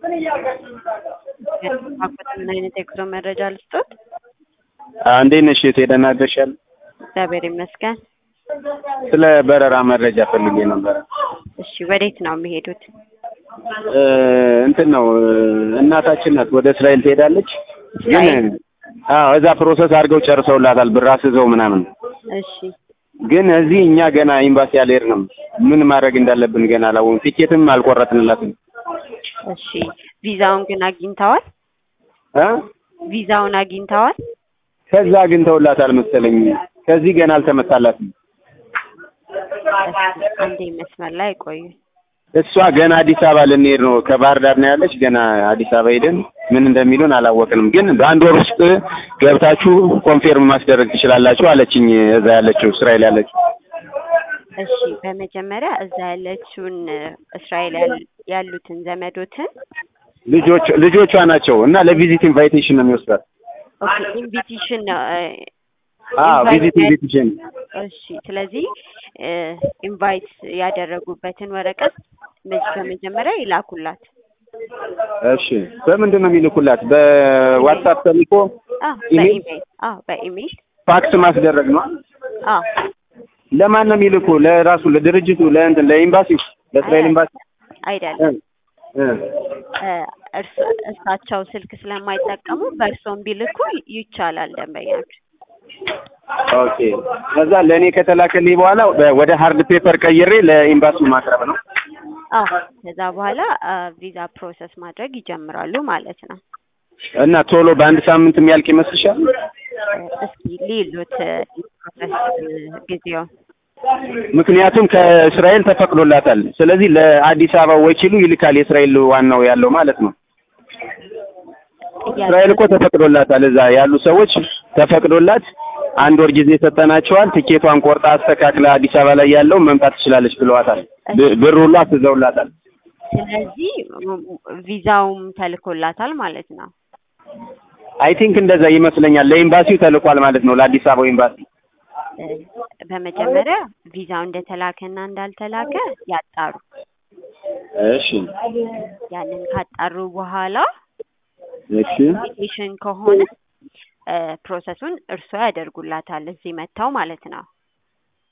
ምን አይነት የጉዞ መረጃ ልስጦት? እንዴት ነሽ? የት ሄደን አድረሻል? እግዚአብሔር ይመስገን። ስለ በረራ መረጃ ፈልጌ ነበረ። እሺ፣ ወዴት ነው የሚሄዱት? እ እንትን ነው እናታችን ናት ወደ እስራኤል ትሄዳለች። ግን እስራኤል? አዎ እዛ ፕሮሰስ አድርገው ጨርሰውላታል ብር አስይዘው ምናምን። እሺ፣ ግን እዚህ እኛ ገና ኤምባሲ አልሄድንም። ምን ማድረግ እንዳለብን ገና አላወቅም። ቲኬትም አልቆረጥንላትም። እሺ። ቪዛውን ግን አግኝተዋል? እ ቪዛውን አግኝተዋል? ከዛ አግኝተውላታል መሰለኝ። ከዚህ ገና አልተመታላትም። እሺ፣ አንዴ መስመር ላይ ቆዩ። እሷ ገና አዲስ አበባ ልንሄድ ነው። ከባህር ዳር ነው ያለች። ገና አዲስ አበባ ሄደን ምን እንደሚሉን አላወቅንም። ግን በአንድ ወር ውስጥ ገብታችሁ ኮንፌርም ማስደረግ ትችላላችሁ አለችኝ። እዛ ያለችው እስራኤል ያለችው እሺ፣ በመጀመሪያ እዛ ያለችውን እስራኤል ያል- ያሉትን ዘመዶትን ልጆች ልጆቿ ናቸው እና ለቪዚት ኢንቫይቴሽን ነው የሚወስዳት። ኦኬ፣ ኢንቪቴሽን ነው እ፣ አዎ ኢንቫይት ቪዚት ኢንቪቴሽን እሺ ስለዚህ ኢንቫይት ያደረጉበትን ወረቀት መ- በመጀመሪያ ይላኩላት። እሺ በምንድን ነው የሚልኩላት? በዋትሳፕ ተልኮ አዎ ኢሜል? በኢሜል አዎ በኢሜል ፋክስ ማስደረግ ነው። አዎ ለማን ነው የሚልኩ? ለራሱ ለድርጅቱ ለእንትን ለኤምባሲው ለእስራኤል ኤምባሲ አይደለም እ እ እ፣ እርስ- እርሳቸው ስልክ ስለማይጠቀሙ በእርሶም ቢልኩ ይቻላል። ደንበኛች ኦኬ ከዛ ለእኔ ከተላከልኝ በኋላ በ- ወደ ሀርድ ፔፐር ቀይሬ ለኤምባሲው ማቅረብ ነው። አዎ ከዛ በኋላ ቪዛ ፕሮሰስ ማድረግ ይጀምራሉ ማለት ነው። እና ቶሎ በአንድ ሳምንት የሚያልቅ ይመስልሻል? እ፣ እስኪ ሊሉት ፕሮሰስ ጊዜው ምክንያቱም ከእስራኤል ተፈቅዶላታል። ስለዚህ ለአዲስ አበባ ወኪሉ ይልካል። የእስራኤል ዋናው ያለው ማለት ነው። እስራኤል እኮ ተፈቅዶላታል። እዛ ያሉ ሰዎች ተፈቅዶላት አንድ ወር ጊዜ ሰጠናቸዋል። ትኬቷን ቆርጣ አስተካክላ አዲስ አበባ ላይ ያለው መምጣት ትችላለች ብለዋታል። ብ- ብር ሁሉ አስይዘውላታል። ስለዚህ ቪዛውም ተልኮላታል ማለት ነው። አይ ቲንክ እንደዛ ይመስለኛል። ለኤምባሲው ተልኳል ማለት ነው። ለአዲስ አበባው ኤምባሲ እ፣ በመጀመሪያ ቪዛው እንደተላከና እንዳልተላከ ያጣሩ። እሺ ያንን ካጣሩ በኋላ እሺ ኢንቪቴሽን ከሆነ እ፣ ፕሮሰሱን እርስዎ ያደርጉላታል እዚህ መጥተው ማለት ነው።